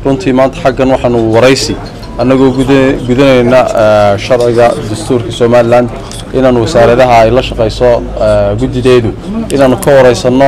runtii maanta xaggan waxaanu waraysi annagoo gudanayna sharciga dastuurka somalilan inaan wasaaradaha ay la shaqayso guddideedu inaanu ka waraysanno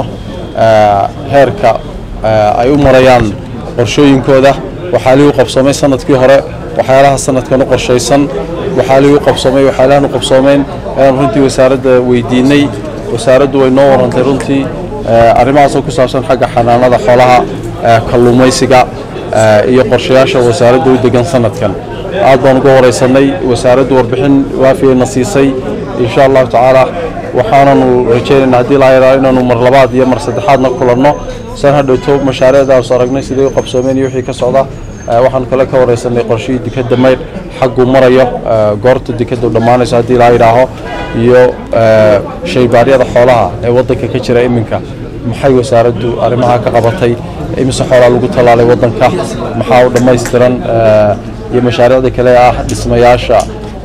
heerka ay u marayaan qorshooyinkooda waxaalihii u qabsoomay sanadkii hore waxyaalaha sanadkan u qorshaysan waxaalihii u qabsoomay waxyaalahan u qabsoomeen ayaan runtii wasaaradda weydiinay wasaaraddu way noo warantay runtii arrimahaasoo ku saabsan xagga xanaanada xoolaha kalluumaysiga iyo qorshayaasha wasaaradda u degan sanadkan aad baan uga waraysanay wasaaraddu warbixin waafiyayna siisay insha allahu tacaala waxaananu rajaynaynaa haddii laa yaraa inaanu mar labaad iyo mar saddexaadna kulanno san hadhowto mashaariicdaas aragnay siday u qabsoomeen iyo wixii ka socda waxaanu kale ka waraysanay qorshihii dekadda maydh xagguu marayo goorta dekaddu dhammaanayso haddii laa yidhaaho iyo shaybaaryada xoolaha ee waddanka ka jira iminka maxay wasaaraddu arrimaha ka qabatay imise xoolaa lagu tallaalay waddanka maxaa u dhammaystiran iyo mashaariicda kale ah dhismayaasha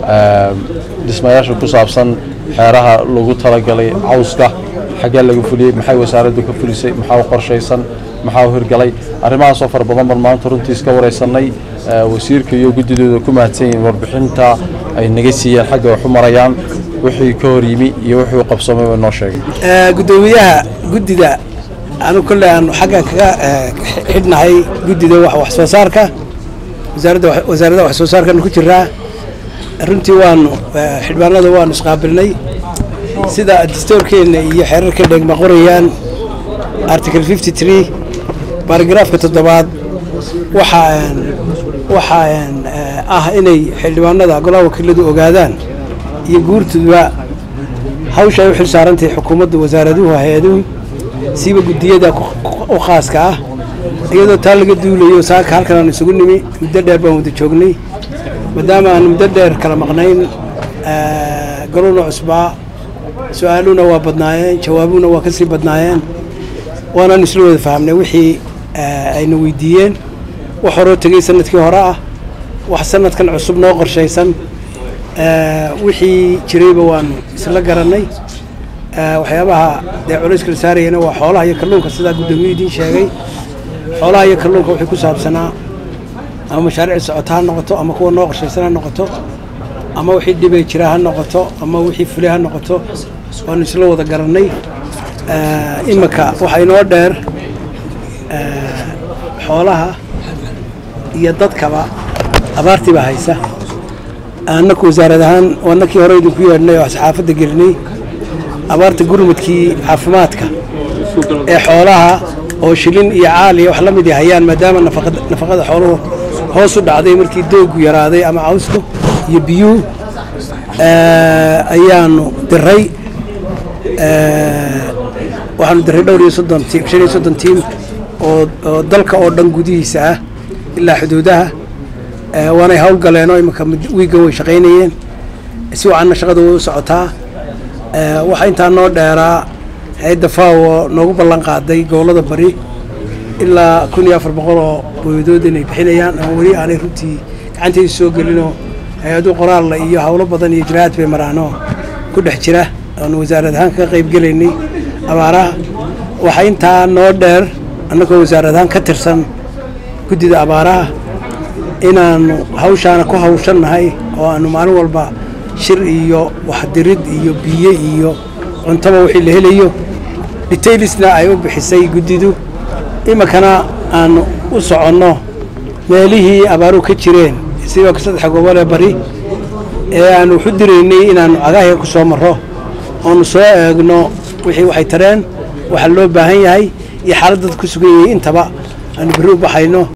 dhismayaasha ku saabsan xeeraha lagu talagalay cawska xaggee laga fuliyey maxay wasaaraddu ka fulisay maxaa u qorshaysan maxaa u hirgalay arrimahaasoo fara badan baan maanta runtii iska waraysanay wasiirka iyo guddidooda ku mahadsan yihiin warbixinta ay naga siiyeen xagga wax u marayaan wixii ka hor yimi iyo wixii u qabsoomay way noo sheegay guddoomiyaha guddida anu kolle aanu xaggan kaga xidhnahay guddida wax soo saarka wasaaradda wax soo saarkaanu ku jiraa runtii waanu xildhibaanada waanu isqaabilnay sida dastoorkeenna iyo xeerarka dheegma qorayaan article fifty tree baaragraafka toddobaad waxaa waxaa ah inay xildhibaanada golaha wakiiladu ogaadaan iyo guurtooda hawsha ay u xil saarantahay xukuumadda wasaaraduhu hay-aduhu siiba guddiyada u khaaska ah iyadoo taa laga duulayo saaka halkan aan isugu nimi muddo dheer baan wada joognay maadaama aan muddo dheer kala maqnayn goluna cusbaa su-aaluhuna waa badnaayeen jawaabuhuna waa ka sii badnaayeen waanaan isla wada fahamnay wixii ayna weydiiyeen wax horoo tegey sanadkii hore ah wax sanadkan cusub noo qorshaysan wixii jirayba waanu isla garannay waxyaabaha dee culayska la saarayana waa xoolaha iyo kalluunka sidaa guddoomiyu idiin sheegay xoolaha iyo kalluunka wixii ku saabsanaa ama mashaariic socota ha noqoto ama kuwa noo qorshaysan ha noqoto ama wixii dhibay jira ha noqoto ama wixii fulay ha noqoto waanu isla wada garannay iminka waxaa inoo dheer xoolaha iyo dadkaba abaartii baa haysa annaku wasaarad ahaan annakii hore idinku yeedhnay oo saxaafadda gelinay abaarta gurmudkii caafimaadka ee xoolaha oo shilin iyo caaliya wax la mid hayaan maadaama nafaqada xooluhu hoos u dhacday markii doogu yaraaday ama cawsku iyo biyuhu ayaanu diray waxaanu diray dhowr iyo soddon tiim shan iyo soddon tiim oo dalka oo dhan gudihiisa ah ilaa xuduudaha waanay howlgaleen oo iminka wiiggan way shaqaynayeen si wacanna shaqada way u socotaa waxaa intaa noo dheeraa hay-adda faawo noogu ballan qaaday gobollada bari ilaa kun iyo afar boqol oo booyadood inay bixinayaan ama weli aanay runtii gacantayda soo gelinoo hay-adu qoraalla iyo howlo badan iyo jiraahad bay maraanoo ku dhex jira oonu wasaarad ahaan kaga qayb gelaynay abaaraha waxaa intaa noo dheer annagoo wasaarad ahaan ka tirsan guddida abaaraha inaannu hawshaana ku hawshannahay oo aanu maalin walba shir iyo waxdirid iyo biyo iyo cuntaba wixii la helayo detailisna ay u bixisay guddidu iminkana aanu u soconno meelihii abaaruhu ka jireen sidoo ka saddexa gobolee bari ee aanu waxu diraynay inaannu cagahiga ku soo marro oonu soo eegno wixii waxay tareen waxa loo baahan yahay iyo xaaladad ku sugan yahay intaba aanu berri u baxayno